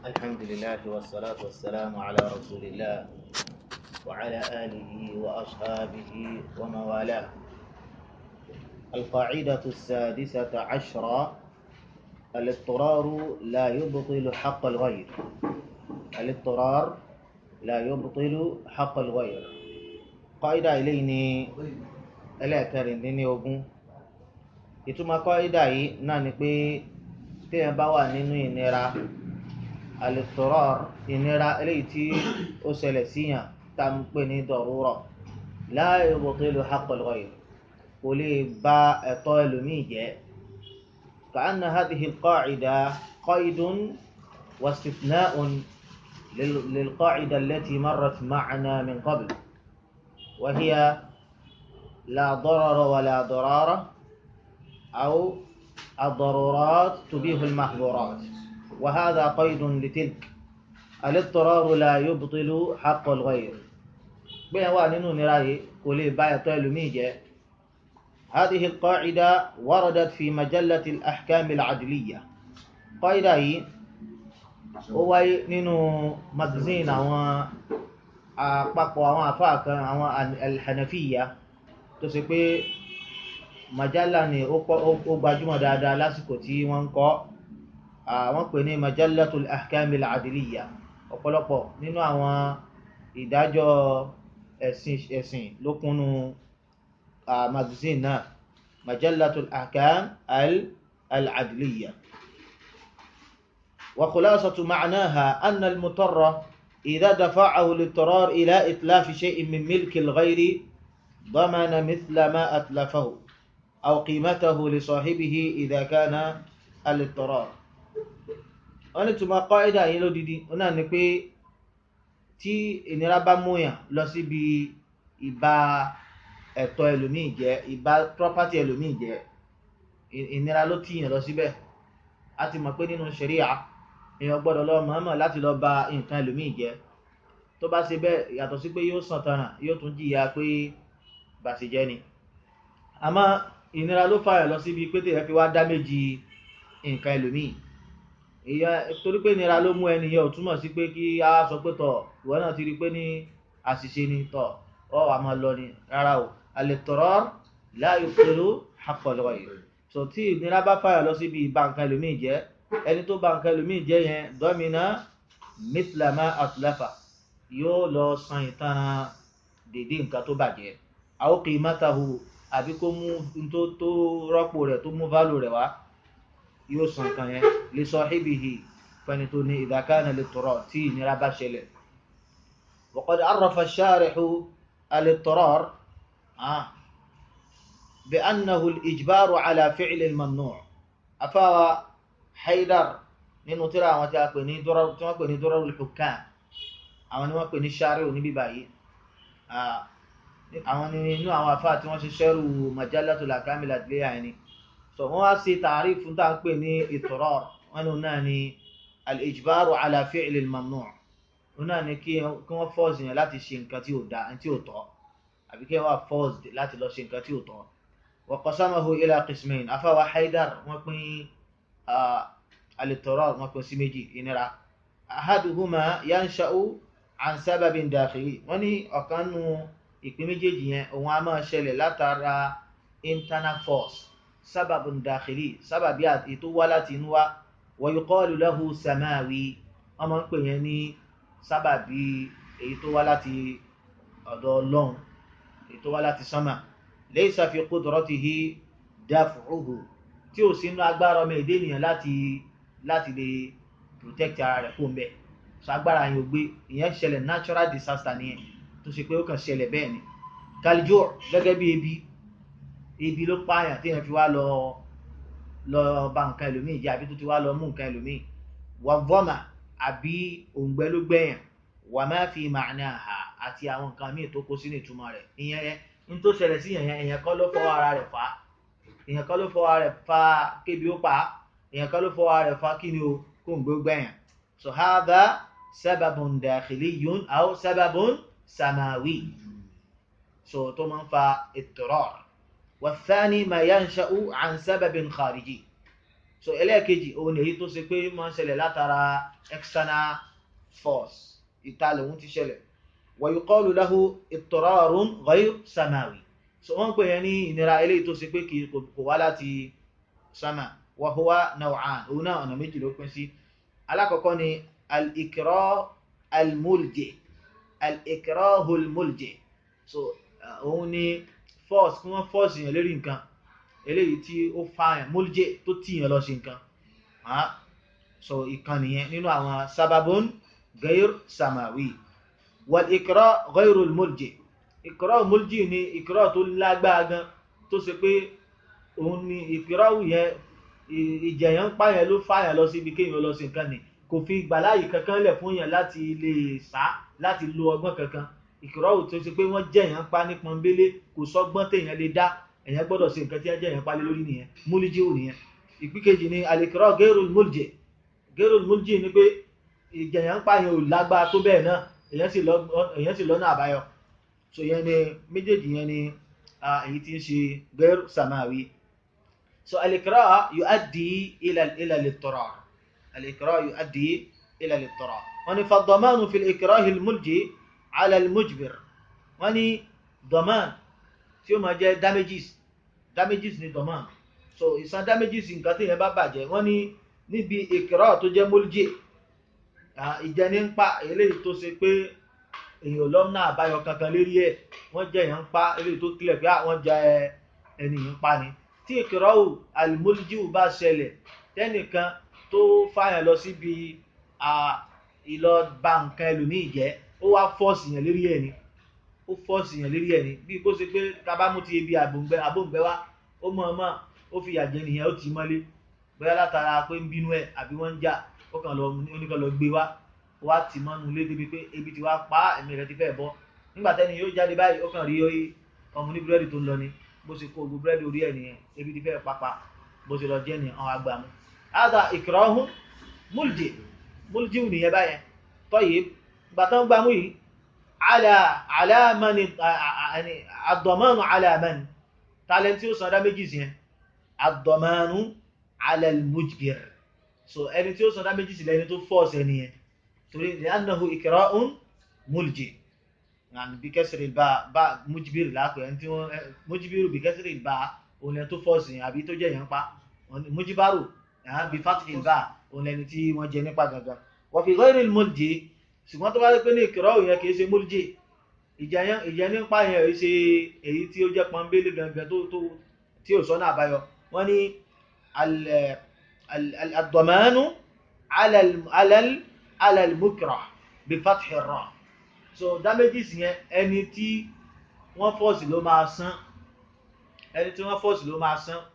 الحمد لله والصلاة والسلام على رسول الله وعلى آله وأصحابه ومن والاه القاعدة السادسة عشرة الاضطرار لا يبطل حق الغير الاضطرار لا يبطل حق الغير قاعدة إليني ألا كارنديني ogun ìtumọ̀ kọ́ídà yìí náà ni pé téèyàn bá wà nínú ìnira al-idtirar ìnira eléyìí tí ó ṣẹlẹ̀ síyàn tá ń pè ní darura la yubtilu haqqal ghayr kò lè bà ẹ̀tọ́ ẹlòmíì jẹ́ ka'anna hadhihi al-qa'ida qaydun wa istithna'un lil-qa'ida allati marrat ma'ana min qabl wa hiya la darara wa la darara أو الضرورات تبيه المحظورات وهذا قيد لتلك الاضطرار لا يبطل حق الغير بين وانينو نراي كولي باي طيلو ميجي هذه القاعدة وردت في مجلة الأحكام العدلية قاعدة هي هو نينو مجزين أو أقبقوا أو أفاك أو الحنفية تسيبي majalla ni ó gbajúmọ̀ dáadáa lásìkò tí wọ́n ń kọ wọ́n pè ní majallatul ahkamil adiliya ọ̀pọ̀lọpọ̀ nínú àwọn ìdájọ́ ẹ̀sìn ẹ̀sìn ló kúnnú magazine náà majallatul ahkam al-adiliya wa khulasatu ma'naha anna al-mutarra idha dafa'ahu al-idtirar ila itlafi shay'in min milki al-ghayri ضمن مثل ما أتلفه أو قيمته لصاحبه إذا كان الاضطرار wọ́n ní túnmọ̀ kọ́ídà yìí lódìdí ó náà ni pé tí ìnira bá múyàn lọ síbi ìbá ẹ̀tọ́ ẹlòmíì jẹ́ ìbá property ẹlòmíì jẹ́ ìnira ló tíyàn lọ síbẹ̀ a ti mọ̀ pé nínú ṣẹ̀ríà èèyàn gbọ́dọ̀ lọ mọ̀ọ́mọ̀ láti lọ bà nǹkan ẹlòmíì jẹ́ tó bá ṣe bẹ́ẹ̀ yàtọ̀ sí pé yóò sàn tanràn yóò tún jìyà pé bàṣẹjẹ́ ni àmọ́ ìnira ló fààyàn lọ síbi pé tèèyàn fi wá dá méjì nǹkan ẹlòmíì ìyá torí pé ìnira ló mú ẹni yẹn ò túmọ̀ sí pé kí a sọ pé tọ̀ ìwọ náà ti rí i pé ní àṣìṣe ni tọ̀ ọ wà máa lọ ni rárá o al-idtirar la yubtilu haqqal ghayr so tí ìnira bá fààyàn lọ síbi ìbá nǹkan ẹlòmíì jẹ́ ẹni tó bà nǹkan ẹlòmíì jẹ́ yẹn domina mithla ma atlafa yóò lọ san ìtanràn dédé nǹkan tó bàjẹ́ aw qimatahu àbí kó mú tó tó rọ́pò rẹ̀ tó mú válù rẹ̀ wá yóò san kan yẹn li sahibihi fẹni tó ní idha kana al-idtirar tí ìnira bá ṣẹlẹ̀ wa qad arrafa ash-sharihu al-idtirar bi annahu al-ijbaru ala fi'li al-mamnu' afáwa haidar nínú tíra àwọn tí a pè ní dọ́rọ̀ tí wọ́n pè ní Durarul Hukam àwọn ni wọ́n pè ní shari'u níbí báyìí àwọn ni inú àwọn afá tí wọ́n ṣe ṣẹ́rù majallatul ahkamil adliya ẹni so wọ́n wá sí tààrí fún tá ń pè ní idtirar wọn ni náà ni al-ijbaru ala fi'li al-mamnu' wọn náà ni kí wọ́n fọ́ọ̀sì yẹn láti ṣe nǹkan tí ò dá tí ò tọ́ àbí kí wọ́n wá fọ́ọ̀sì láti lọ ṣe nǹkan tí ò tọ́ wa qasamahu ila qismayn afá wa haidar wọ́n pín al-idtirar wọ́n pín sí méjì ìnira ahaduhuma yansha'u an sababin dakhili wọ́n ní ọ̀kan nù ìpín méjèèjì yẹn òun a máa ṣẹlẹ̀ látara internal force sábàbùn dàkìlì sábàbí ètò wá láti inú wa wa yuqalu lahu samawi wọ́n máa ń pè yẹn ní sábàbí èyí tó wá láti ọ̀dọ̀ ọlọ́run èyí tó wá láti sánmà laysa fi qudratihi daf'uhu tí ò sínú agbára ọmọ èdè ènìyàn láti láti lè protect ara rẹ̀ fún bẹ́ẹ̀ so agbára yẹn ò gbé ìyẹn ṣẹlẹ̀ natural disaster nìyẹn tó ṣe pé ó kàn ṣẹlẹ̀ bẹ́ẹ̀ ni kalijó gẹ́gẹ́ bí ebi ebi ló pààyàn tí èèyàn fi wá lọ lọ bà nǹkan ẹlòmíì jẹ́ àbí tó ti wá lọ mú nǹkan ẹlòmíì wà vọ́mà àbí òǹgbẹ ló gbẹ̀yàn wà má fi ma'naha àti àwọn nǹkan míì tó kó sínú ìtumọ̀ rẹ̀ ìyẹn yẹn ní tó ṣẹlẹ̀ sí yẹn èèyàn kọ́ ló fọwọ́ ara rẹ̀ fà á èèyàn kọ́ ló fọwọ́ ara rẹ̀ fà kébi ó pa á èèyàn kọ́ ló fọwọ́ ara rẹ̀ fà kí ni o kó òǹgbẹ ó gbẹ̀yàn so hadha sababun dakhiliyyun aw sababun samawi so tó máa ń fa idtirar والثاني ما ينشأ عن سبب خارجي so ẹlẹ́ẹ̀kejì òun èyí tó ṣe pé máa ń ṣẹlẹ̀ látara external force ìta lòun ti ṣẹlẹ̀ wa yuqalu lahu ittirarun ghayr samawi so wọ́n pè yẹn ní ìnira eléyìí tó ṣe pé kì kò wá láti sama wa huwa naw'an òun náà ọ̀nà méjì ló pín sí alákọ̀ọ́kọ́ ni al-ikrah al-mulji al-ikrah al-mulji so òun ni force kí wọ́n force yẹn lérí nǹkan eléyìí tí ó fa yẹn mulji tó tì yẹn lọ sí nǹkan so ìkan nìyẹn nínú àwọn sababun ghayr samawi wal ikrah ghayr al-mulji ikrah mulji ni ikrah tó lágbára gan tó ṣe pé òun ni ikrah yẹn ìjẹyàn ń pààyàn ló fààyàn lọ síbi kéèyàn lọ sí nǹkan ni kò fi gbàláyè kankan lẹ̀ fún yàn láti lè sá láti lo ọgbọ́n kankan ìkìrọ́wù tó ṣe pé wọ́n jẹ̀yàn pa ní pọ́nbélé kò sọ́gbọ́n téèyàn lè dá èyàn gbọ́dọ̀ ṣe nǹkan tí wọ́n jẹ̀yàn pa lé lórí nìyẹn múlíjì ò nìyẹn ìpín kejì ni àlèkìrọ́ gẹ́rùn múlìjì gẹ́rùn múlìjì ni pé ìjẹ̀yàn pa yẹn ò lágbára tó bẹ́ẹ̀ náà èyàn sì lọ́nà àbáyọ so yẹn ni méjèèjì yẹn ni èyí tí ń ṣe gẹ́rù sàmáwí so àlèkìrọ́ yuaddi ila ila lit-tarar الإكراه يؤدي إلى الاضطرار وني فالضمان في الإكراه الملجي على المجبر وني ضمان tí ó máa jẹ́ damages damages ni ضمان so ìsan damages nǹkan tí yẹn bá bàjẹ́ wọ́n ní níbi ìkìrọ̀ tó jẹ́ múlùjì ìjẹni ń pa eléyìí tó ṣe pé èèyàn lọ́nà àbáyọ kankan lérí ẹ̀ wọ́n jẹ́ èèyàn ń pa eléyìí tó kílẹ̀ pé àwọn jẹ ẹnìyàn pa ni tí ìkìrọ̀ àlùmọ́lùjì bá ṣẹlẹ̀ tẹ́nìkan tó fàyàn lọ síbi ìlọ ba nǹkan ẹlòmíì jẹ́ ó wá fọ́ọ̀sì yàn lérí ẹ̀ ni ó fọ́ọ̀sì yàn lérí ẹ̀ ni bí kó ṣe pé kábàámú ti ebi àbòǹgbẹ àbòǹgbẹ wá ó mọ̀ ọmọ ó fi yàjẹ́ nìyẹn ó tì í mọ́lé bóyá látara pé ń bínú ẹ̀ àbí wọ́n ń jà ó kàn lọ oníkan lọ gbé wá ó wá tì mọ́nu lé débi pé ebi ti wá pa ẹ̀mí rẹ̀ ti fẹ́ bọ́ nígbà tẹ́ni yóò jáde báyìí ó kàn rí ọmọ ní búrẹ́dì tó ń lọ ni bó ṣe kó gbogbo búrẹ́dì orí ẹ̀ nìyẹn ebi ti fẹ́ papa bó ṣe lọ jẹ́ nìyẹn àwọn àgbà mu هذا إكراه ملجئ ملجئ نيابايا طيب بطن باموي على على من يعني الضمان على من تالنتيو صدا méjì sí الضمان على المجبر so ẹni tí ó sọdá méjì sí lẹni tó force ẹni yẹn torí لأنه إكراه ملجئ يعني بكسر الباء باء مجبر lápẹ ẹni tí wọ́n مجبر بكسر الباء òun lẹni tó force yẹn àbí tó jẹ́ yẹn pa مجبر bí fatih bá òun lẹni tí wọ́n jẹ nípa gangan wọ́n fi ghayril mulji ṣùgbọ́n tó bá rí pé ní ìkìrọ̀ òyìn kìí ṣe mulji ìjẹ nípa yẹn èyí ṣe èyí tí ó jẹ́ pọ́nbélé gangan tó tó tí ò sọ́nà àbáyọ wọ́n ní ad-damanu ala al-mukrah bí fatih ra so damages yẹn ẹni tí wọ́n fọ́ọ̀sì ló máa san ẹni tí wọ́n fọ́ọ̀sì ló máa san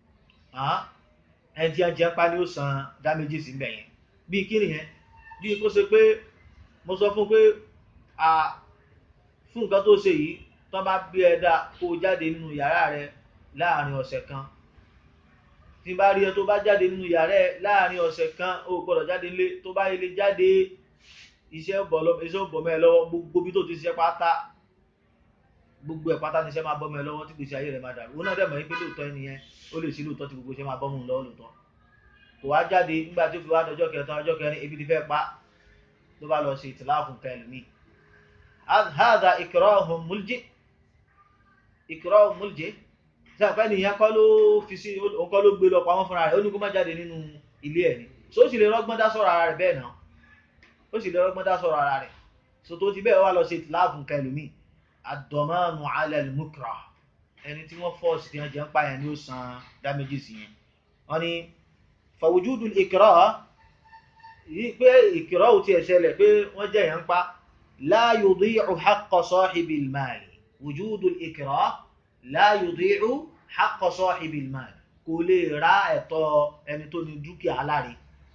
ẹni tí a jẹ́ pa ní ó san damages ń bẹ̀ yẹn bí kí nìyẹn bí kó ṣe pé mo sọ fún pé a fún nǹkan tó ṣe yìí tó bá bí ẹ dá kó o jáde nínú yàrá rẹ láàrin ọ̀sẹ̀ kan tí bá rí ẹ tó bá jáde nínú yàrá ẹ láàrin ọ̀sẹ̀ kan o gbọ́dọ̀ jáde nílé tó bá ilé jáde iṣẹ́ bọ̀ mọ́ ẹ lọ́wọ́ gbogbo bí tó ti ṣiṣẹ́ pátá gbogbo ẹ̀ pátá níṣẹ́ máa bọ́ mọ́ ẹ lọ́wọ́ tí gbèsè ayé rẹ̀ máa dàrú ó náà dẹ̀ mọ̀ yín pé lóòótọ́ ẹnìyẹn ó lè sí lóòótọ́ tí gbogbo iṣẹ́ máa bọ́ mọ́ un lọ́wọ́ lóòótọ́ kò wá jáde nígbà tí ó fi wá dọjọ́ kẹta ọjọ́ kẹrin ebi ti fẹ́ pa ló bá lọ sí ìtìláàfù kẹlùmí hádà ikrahun múljí ikrahun múljí tí àpẹ́ nìyẹn kọ́ ló fi sí òun kọ́ ló gbé lọ pamọ́ fúnra rẹ̀ ó ní kó má jáde nínú ilé ẹ̀ ni so ó sì lè rọ́gbọ́n dá sọ̀rọ̀ ara rẹ̀ bẹ́ẹ̀ náà ó sì lè rọ́gbọ́n dá sọ̀rọ̀ ara rẹ̀ so tó ti bẹ́ẹ̀ wá lọ sí ìtìláàfù kẹlùmí ad-damanu ala al-mukrah ẹni tí wọ́n fọ́ọ̀sì tí wọ́n jẹ́ ń pààyàn ní ó san damages yẹn wọ́n ní fàwùjúdù ìkìrọ̀ yìí pé ìkìrọ̀ ò ti ẹ̀ṣẹ̀lẹ̀ pé wọ́n jẹ́ èèyàn pa la yudi'u haqqa sahibil mal wùjúdù ìkìrọ̀ la yudi'u haqqa sahibil mal kò lè ra ẹ̀tọ́ ẹni tó ní dúkìá aláre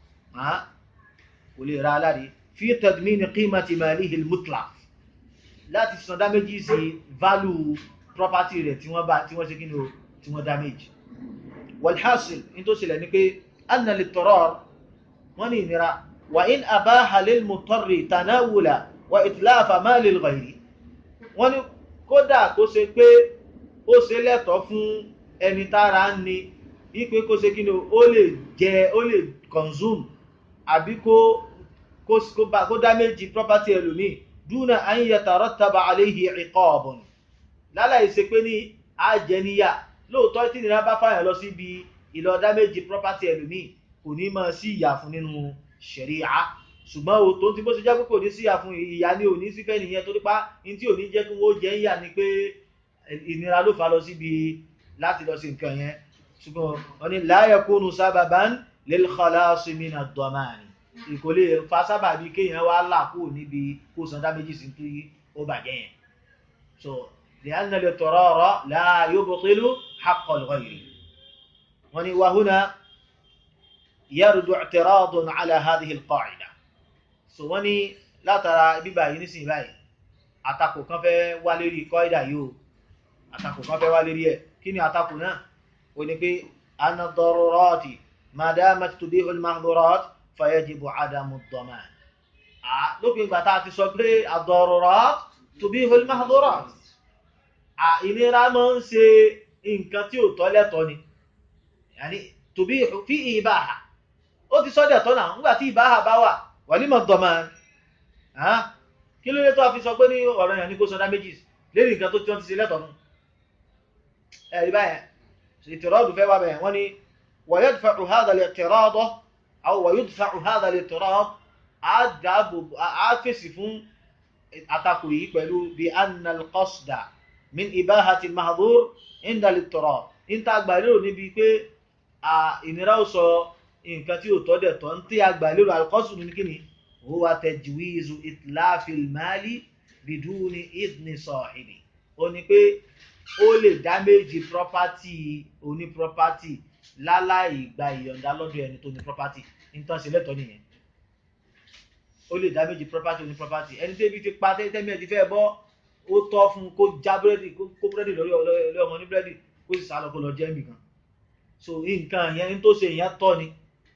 kò lè ra aláre fi tadmini qimati malihi al-mutlaq láti san damages value property rẹ̀ tí wọ́n bá tí wọ́n ṣe kí ni o tí wọ́n damage walhasil in tó ṣẹlẹ̀ ní pé anna lit-tarar wọ́n ní ìnira wa in abaha lil-mutarri tanawula wa itlafa mali al-ghayri wọ́n ní kódà kó ṣe pé ó ṣe lẹ́tọ̀ọ́ fún ẹni tára ń ni ipe kó ṣe kí ni ó lè jẹ ó lè consume àbí kó kó kó bá kó damage property ẹlòmíì dúnà an yatarattaba alayhi iqabun láláì ṣe pé ní àjẹníyà lóòótọ́ tí nira bá fàyàn lọ síbi ìlọ damage property ẹlòmíì kò ní máa sí ìyà fún nínú ṣẹ̀ríà ṣùgbọ́n o tó ti bó ṣe jẹ́ pé kò ní sí ìyà fún ìyà ní òní sífẹ́ nìyẹn torí pa ní tí ò ní jẹ́ kí wọ́n jẹ́ ìyà ni pé ìnira ló fà lọ síbi láti lọ sí nǹkan yẹn ṣùgbọ́n wọn ni la yakunu sababan lil khalasi min ad-damani ìkò lè fa sábàbí kéèyàn wá là kúrò níbi kó san dá méjì sí tí ó bàjẹ́ yẹn so li'anna al-itrara la yubtilu haqqa al-ghayri wọn ni wa huna yardu i'tiradun ala hadhihi al-qa'ida so wọ́n ní látara bíbà yìí nísìnyí báyìí àtakò kan fẹ́ wá lérí kọ́ìdà yìí o àtakò kan fẹ́ wá lérí ẹ̀ kí ni àtakò náà ó ní pé anna darurati ma damat tubihu al-mahdhurat fayajibu adamu ad-daman lópin ìgbà tá a ti sọ pé ad-darurat tubihu al-mahdhurat ìnira máa ń ṣe nǹkan tí ò tọ́ lẹ́tọ́ ni yàní tubihu fi ibaha ó ti sọ́dẹ̀ tọ́ náà nígbà tí ìbáhà bá wà wàlímọ̀ dọ̀mán kí ló lé tó a fi sọ pé ní ọ̀rọ̀ yẹn ní kó sọdá méjì lérí nǹkan tó tí wọ́n ti ṣe lẹ́tọ̀ọ́nù ẹ̀rí báyẹn ìtìrọ́dù fẹ́ wà bẹ̀yẹn wọ́n ní ويدفع هذا الاعتراض أو ويدفع هذا الاعتراض àfẹ́sì fún àtakò yìí pẹ̀lú bí anna al-qasda min ibahati al-mahdhur inda al-ittirad níta àgbàlérò níbi pé ìnira ó sọ nǹkan tí ò tọ́ dẹ̀ tọ́ ń tí àgbàlérò al-qasdu ní kíni huwa tajwizu itlafi al-mali biduni idni sahibi ó ní pé ó lè dáméjì property oní property láláì gba ìyọ̀ǹda lọ́dọ̀ ẹni tó ní property nítorí ṣe lẹ́tọ̀ọ́ nìyẹn ó lè dáméjì property oní property ẹni tẹ́bi ti pa tẹ́mi ẹ̀ ti fẹ́ bọ́ ó tọ́ fún kó já búrẹ́dì kó búrẹ́dì lórí ọmọ ní búrẹ́dì kó sì sá lọ kó lọ jẹ́ nìkan so nǹkan yẹn ní tó ṣe yẹn tọ́ ni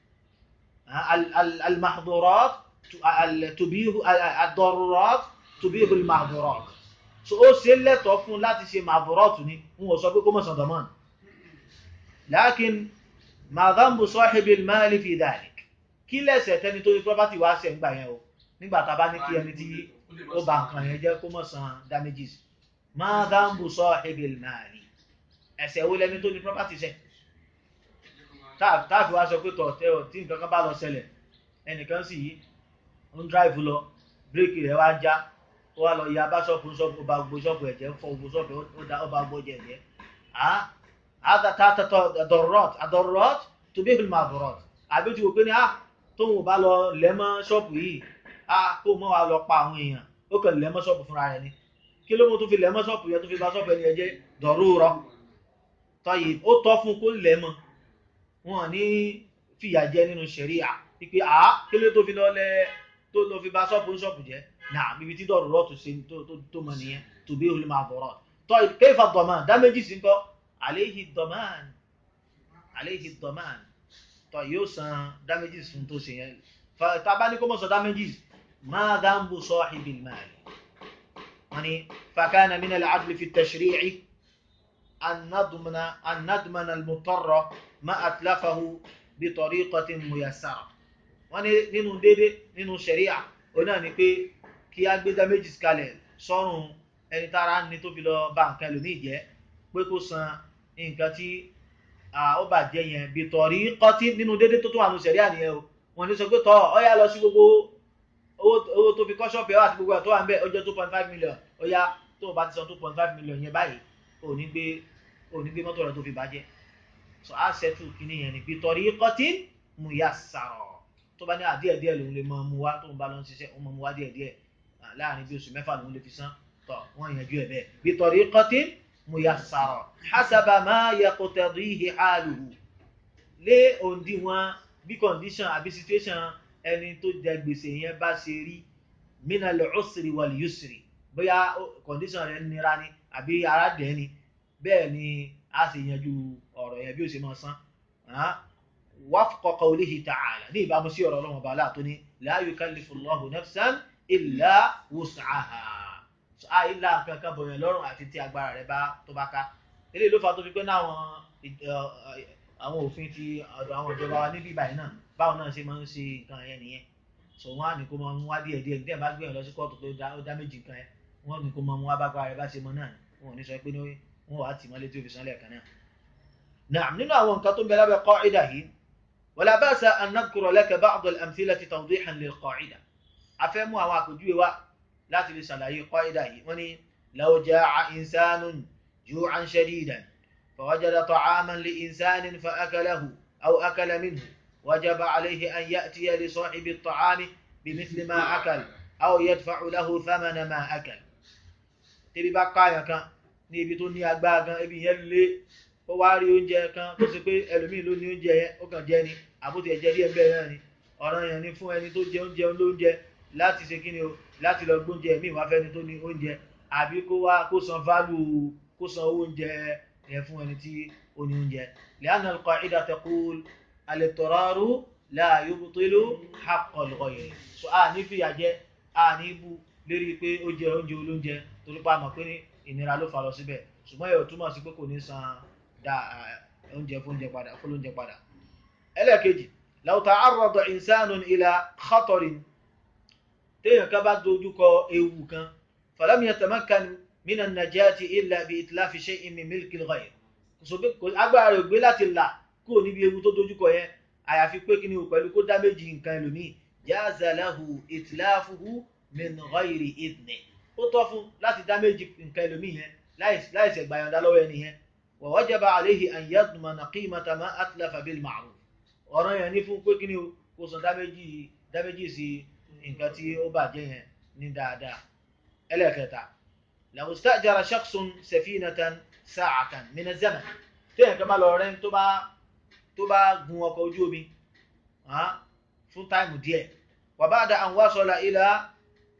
al-mahdhurat tubihu ad-darurat tubihu al-mahdhurat so ó ṣe lẹ́tọ̀ọ́ fún láti ṣe mahdhurat ni n ò sọ pé kó mọ̀ sàn dọ̀mọ́n lakin ma dhanbu sahibi al-mali fi dhalik kí lẹ́sẹ̀ tẹni tó ní property wá ṣe ń gbà yẹn o nígbà tá a bá ní kí ẹni tí ó bà nǹkan yẹn jẹ́ kó mọ̀ san damages ma dhanbu sahibi al-mali ẹ̀ṣẹ̀ wo lẹni tó ní property ṣe táàfi wá sọ pé tọ̀tẹ́ ọ̀ tí nǹkan kan bá lọ ṣẹlẹ̀ ẹnìkan sì yí ń dráìfù lọ bíréèkì rẹ̀ wá já ó wá lọ ya bá ṣọ́ọ̀bù ṣọ́ọ̀bù ó bá gbogbo ṣọ́ọ̀bù ẹ̀jẹ̀ fọ́ gbogbo ṣọ́ọ̀bù ó bá gbogbo ẹ̀jẹ̀ هذا تاتا ضرورات الضرورات تبيح المعذورات àbí tí o pé ní à tóun ò bá lọ lẹ́mọ́ ṣọ́ọ̀bù yìí à kó mọ́ wa lọ pa àwọn èèyàn ó kàn lẹ́mọ́ ṣọ́ọ̀bù fúnra rẹ̀ ni kí ló mú tó fi lẹ́mọ́ ṣọ́ọ̀bù yẹn tó fi bá ṣọ́ọ̀bù ẹni ẹjẹ́ dọ̀rúurọ tọ́yì ó tọ́ fún kó lẹ́mọ́ wọn ní fìyà jẹ nínú ṣẹ̀ríà wípé à kí ló tó fi lọ lẹ tó lọ fi bá ṣọ́ọ̀bù ṣọ́ọ̀bù jẹ́ náà bíbi tí dọ̀rúurọ tó ṣe tó mọ nìyẹn tubihul المعذورات tọ́yì كيف الضمان dá méjì sí nǹkan àléhì dọ̀mán àléhì dọ̀mán tọ́ yóò san damages fún tó ṣe yẹn tàbá ní kó mọ́ sọ damages máa dáńbù sahibil mali wọ́n ni fakana min al-adli fi at-tashri'i an nadmana al-mutarra ma atlafahu bi tariqatin muyassara wọ́n ni nínú dédé nínú sharia ó náà ni pé kí á gbé damages kalẹ̀ sọ́rùn ẹni tára ní tó fi lọ bá nǹkan ẹlòmíì jẹ́ pé kó san nǹkan tí ó bàjẹ́ yẹn bí tọ̀rí kọ́tí nínú dédé tó tó wà ní sẹ̀ríà nìyẹn o wọ́n ní sọ pé tọ́ ọ yá lọ sí gbogbo owó tó fi kọ́ ṣọ́ọ̀pù ẹ̀ àti gbogbo ẹ̀ tó wà ń bẹ̀ ó jẹ́ two point five million ó yá tó o bá ti san two point five million yẹn báyìí ò ní gbé ò ní gbé mọ́tò rẹ̀ tó fi bàjẹ́ so á ṣẹ́tù kínní yẹn ni bí tọ̀rí kọ́tí mú yá sàrọ̀ tó bá ní àdíẹ̀ díẹ̀ lòun lè máa mú wá tó ń bá lọ ń ṣiṣẹ́ ó máa mú wá díẹ̀ díẹ̀ láàrin bí oṣù mẹ́fà lòun lè fi san tọ̀ wọ́n yanjú ẹ̀ bẹ́ẹ̀ bí tọ̀rí kọ́tí muyassara hasaba ma yaqtadihi haluhu lé òǹdíwọ̀n bí condition àbí situation ẹni tó jẹ gbèsè yẹn bá ṣe rí minal usri wal yusri bóyá condition rẹ̀ nira ni àbí ara dẹ̀ ni bẹ́ẹ̀ ni a sì yanjú ọ̀rọ̀ yẹn bí ó ṣe máa san wafqa qawlihi ta'ala ní ìbámu sí ọ̀rọ̀ ọlọ́run ọba aláàtó ní la yukallifu Allahu nafsan illa wus'aha àìlà kankan bọ̀yàn lọ́rùn àti tí agbára rẹ̀ bá tó bá ká eléyìí ló fà tó fi pé náwọn àwọn òfin ti ọ̀dọ̀ àwọn ìjọba wa níbí báyìí náà báwọn náà ṣe máa ń ṣe nǹkan yẹn nìyẹn so wọn á ní kó máa mú wá díẹ̀ díẹ̀ díẹ̀ bá gbé yàn lọ sí kóòtù pé ó dá méjì nǹkan yẹn wọn ní kó máa mú wá bá gba rẹ bá ṣe mọ náà wọn ò ní sọ pé wọn wàá tì mọ́lé tí ó fi sanlẹ̀ kan náà. نعم nínú àwọn nǹkan tó ń bẹ lábẹ́ قاعدة yìí ولا بأس أن نذكر لك بعض الأمثلة توضيحا للقاعدة afẹ́ mú àwọn àpèjúwe wá láti lè ṣàlàyé قاعدة yìí wọ́n ní لو جاع إنسان جوعا شديدا فوجد طعاما لإنسان فأكله أو أكل منه وجب عليه أن يأتي لصاحب الطعام بمثل ما أكل أو يدفع له ثمن ما أكل tẹ́bí bá káyàn kan ní ibi tó ní agbára gan ibi yẹn lé ó wá rí oúnjẹ kan tó ṣe pé ẹlòmíì ló ní oúnjẹ yẹn ó kàn jẹ ni àbótí ẹ̀jẹ̀ díẹ̀ bẹ́ẹ̀ náà ni ọ̀ràn yẹn ni fún ẹni tó jẹ oúnjẹ lóúnjẹ láti ṣe kí ni o láti lọ gbóúnjẹ míì wá fẹ́ni tó ní oúnjẹ àbí kó wá kó san fálù kó san owó oúnjẹ yẹn fún ẹni tí ó ní oúnjẹ لأن القاعدة تقول الاضطرار لا يبطل حق الغير so a ní fìyà jẹ a ní bú lérí pé ó jẹ oúnjẹ olóúnjẹ torí pa mọ̀ pé ní ìnira ló fà lọ síbẹ̀ ṣùgbọ́n yóò túmọ̀ sí pé kò ní san da oúnjẹ fóúnjẹ padà fólóúnjẹ padà. ẹlẹ́ẹ̀kejì law ta'arrada insanun ila khatarin téèyàn ká bá dojúkọ ewu kan falam yatamakkan min an-najati illa bi itlafi shay'in min milki al-ghayr agbára rẹ̀ gbé láti là kúrò níbi ewu tó dojúkọ yẹn àyàfi pé kí ni o pẹ̀lú kó dá méjì nǹkan ẹlòmíì jaza lahu itlafuhu min ghayri idni ó tọ́ fún láti dá méjì nǹkan ẹlòmíì yẹn láìsẹ̀ gbàyànjá lọ́wọ́ ẹni yẹn wa wajaba alayhi an yadmana qimata ma atlafa bil ma'ruf ọ̀ràn yẹn ní fún pé kí ni o kó san dá méjì dá méjì sí nǹkan tí ó bàjẹ́ yẹn ní dáadáa ẹlẹ́ẹ̀kẹta law istajara shakhsun safinatan sa'atan min az-zaman téèyàn kan bá lọ rẹ́ tó bá tó bá gun ọkọ̀ ojú omi fún táìmù díẹ̀ wa ba'da an wasala ila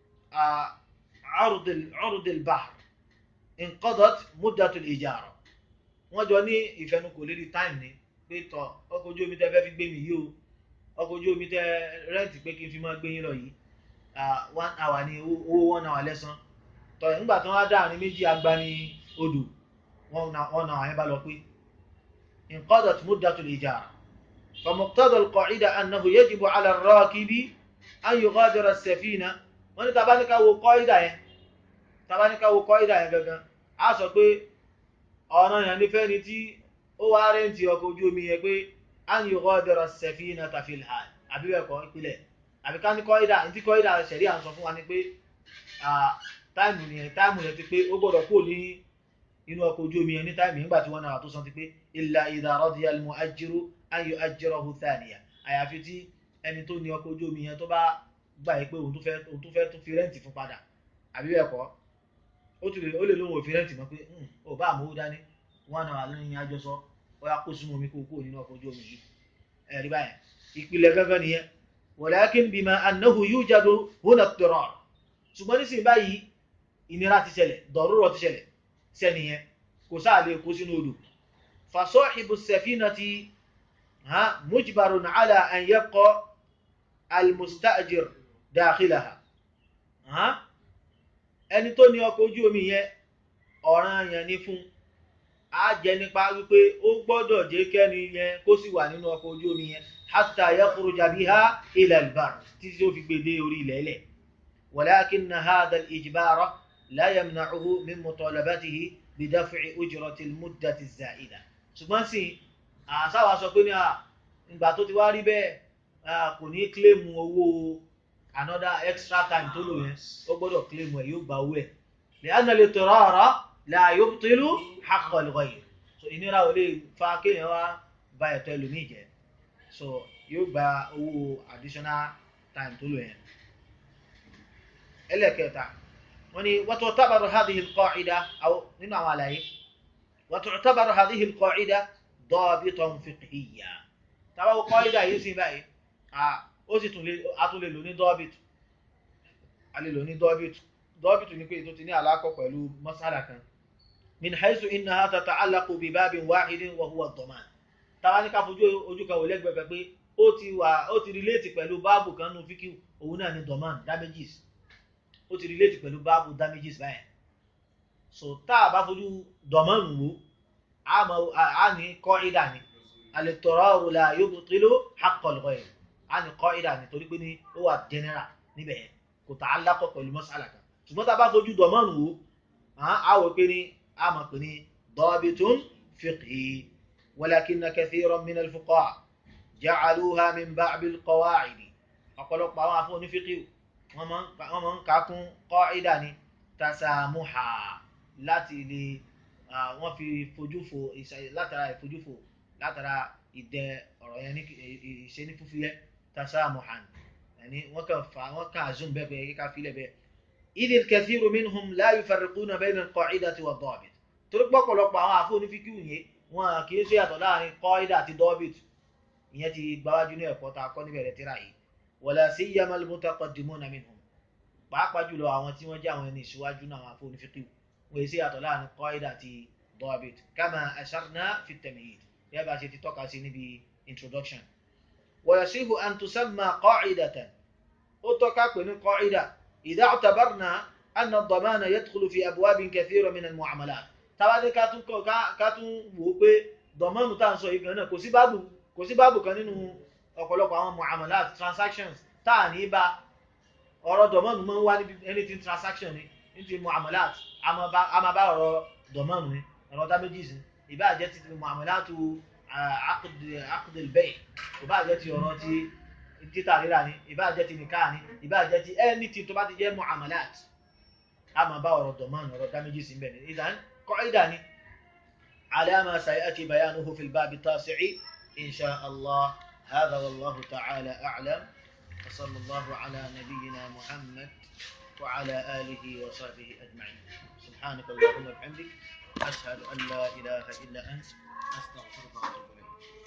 عرض البحر انقضت مدة الإجارة wọ́n jọ ní ìfẹnukò lérí time ni pé tọ ọkọ̀ ojú omi tẹ́ fẹ́ fi gbé mi yìí o ọkọ̀ ojú omi tẹ́ rẹ́ǹtì pé kí n fi máa gbé yín lọ yìí one hour ni owó one hour lẹ́san tọ nígbà tí wọ́n á dáàrin méjì agbani odò wọ́n na àwọn yẹn bá lọ pé انقضت مدة الإجارة فمقتضى القاعدة أنه يجب على الراكب أن يغادر السفينة wọ́n ní tabaníká wo kọ́ídà yẹn tabaníká wo kọ́ídà yẹn gangan a sọ pé ọ̀nà yẹn nífẹ̀ẹ́ ni tí ó wá rẹ́ǹtì ọkọ̀ ojú omi yẹn pé a ń yọkọ́ dẹ̀rọ sẹ̀fínà tàfil hàn àbí bẹ́ẹ̀ kọ́ ìpìlẹ̀ àbí ká ní kọ́ídà ní tí kọ́ídà ṣẹ̀rí à ń sọ fún wa ni pé táìmù yẹn táìmù yẹn ti pé ó gbọ́dọ̀ kúrò ní inú ọkọ̀ ojú omi yẹn ní táìmù nígbà tí wọ́n náà tó san ti pé illa idha radiya al-mu'ajjiru an yu'ajjirahu thaniya àyàfi tí ẹni tó ní ọkọ̀ ojú omi yẹn tó bá gbà yí pé òun tó fẹ́ òun tó fẹ́ tún fi rẹ́ǹtì fún padà àbí bẹ́ẹ̀ kọ́ ó tún lè ó lè lóun ò fi rẹ́ǹtì mọ́ pé ò bá àmówó dání wọn náà lẹ́yìn àjọsọ ó yá kó sínú omi kó kúrò nínú ọkọ̀ ojú omi yìí ẹ̀rí báyẹn ìpìlẹ̀ gángan nìyẹn walakin bima annahu yujadu huna ad-dirar ṣùgbọ́n nísìnyí báyìí ìnira ti ṣẹlẹ̀ dọ̀rúrọ̀ ti ṣẹlẹ̀ sẹ́ni yẹn kò sáà lè kó sínú odò fa sahibu as-safinati ha mujbarun ala an yabqa al-mustajir dáàkìláha ẹni tó ní ọkọ̀ ojú omi yẹn ọ̀ràn yẹn ní fún a jẹ́ nípa wípé ó gbọ́dọ̀ jẹ́ kẹ́ni yẹn kó sì wà nínú ọkọ̀ ojú omi yẹn hatta yakhruja biha ila al-barr títí ó fi gbé dé orí ilẹ̀ ilẹ̀ walakinna hadha al-ijbara la yamna'uhu min mutalabatihi bidaf'i ujrati al-muddati az-za'ida ṣùgbọ́n sì àṣàwà sọ pé ní ìgbà tó ti wá rí bẹ́ẹ̀ kò ní kílèmù owó another extra time tó lò yẹn ó gbọ́dọ̀ claim ẹ̀ yóò gba owó ẹ̀ li'anna al-itirara la yubtilu haqqa al-ghayr so ìnira ò lè fa kéèyàn wá ba ẹ̀tọ́ ẹlòmíì jẹ́ so yóò gba owó additional time tó lò yẹn. ẹlẹ́kẹta wọ́n ní wa tu'tabaru hadhihi al-qa'ida aw nínú àwọn àlàyé wa tu'tabaru hadhihi al-qa'ida dabitan fiqhiyya tábàwọ̀ qa'ida yìí sí báyìí ó sì tún lè atún lè lò ní dọ́bìtù a lè lò ní dọ́bìtù dọ́bìtù ní pé tó ti ní àlákọ̀ pẹ̀lú masala kan min haisu innaha tata'allaqu bi babin wahidin wa huwa ad-daman tàwa ní ká fojú ojú kan wò lẹ́gbẹ̀ẹ́ pé ó ti wà ó ti relate pẹ̀lú báàbù kan nù fíkì òun náà ní daman damages ó ti relate pẹ̀lú báàbù damages báyẹn so tá a bá fojú daman wò á mọ á ní kọ́ ìdá ni al-ittiraru la yubtilu haqqa al-ghayr a ní qaida nítorí pé ní ó wà general níbẹ̀ yẹn kò ta'allaqa pẹ̀lú mas'ala kan ṣùgbọ́n tá a bá fojú dọ̀mọ́nù wò á wò pé ní a mọ̀ pé ní dabitun fiqhi walakinna kathiran min al-fuqaha ja'aluha min ba'd al-qawa'id ọ̀pọ̀lọpọ̀ àwọn afọ́ onífíkì wọ́n máa ń kakún qaida ní tasamuha láti lè wọ́n fi fojúfo látara ìfojúfo látara ìdẹ ọ̀rọ̀ yẹn ní ìṣe ní fúfúyẹ́ tasamuhan ẹni wọ́n kàn fa wọ́n kàn azum bẹ́ẹ̀ bẹ́ẹ̀ kíkà fílẹ̀ bẹ́ẹ̀ idh al-kathiru minhum la yufarriquna bayna al-qa'idati wa ad-dabit torí pọ̀pọ̀lọpọ̀ àwọn àfọ onífíkì yẹn wọn kì í ṣe yàtọ̀ láàrin qaida àti dabit ìyẹn ti gbáwájú ní ẹ̀kọ́ ta kọ́ níbẹ̀rẹ̀ tíra yìí wala siyyama al-mutaqaddimuna minhum pàápàá jùlọ àwọn tí wọ́n jẹ́ àwọn ẹni ìṣíwájú náà àwọn afọ onífíkì wọ́n ṣe yàtọ̀ láàrin qaida àti dabit kama asharna fi at-tamhid yẹ́ bá ṣe ti tọ́ka sí níbi introduction ويصح أن تسمى قاعدة أتوكا كن قاعدة إذا اعتبرنا أن الضمان يدخل في أبواب كثيرة من المعاملات tàbí ká tún ká tún wò ó pé dọ̀mọ́nù tá à ń sọ yìí gan-an kò sí báàbù kò sí báàbù kan nínú ọ̀pọ̀lọpọ̀ àwọn muamalat transactions tá à ní bá ọ̀rọ̀ dọ̀mọ́nù máa ń wá níbi anything transaction ni níbi muamalat a máa bá ọ̀rọ̀ dọ̀mọ́nù ni ọ̀rọ̀ damages ni ìbá jẹ́ ti muamalatu عقد البيع ìbá jẹ́ ti ọ̀rọ̀ ti títà rírà ni ìbá jẹ́ ti nìkáà ni ìbá jẹ́ ti anything tó bá ti jẹ́ muamalat a máa bá ọ̀rọ̀ dọ̀mán ọ̀rọ̀ damages ń bẹ̀ ní ìdán qaida ni على ما سيأتي بيانه في الباب التاسع إن شاء الله هذا والله تعالى أعلم وصلى الله على نبينا محمد وعلى آله وصحبه أجمعين سبحانك اللهم وبحمدك أشهد أن لا إله إلا أنت أستغفرك وأتوب إليك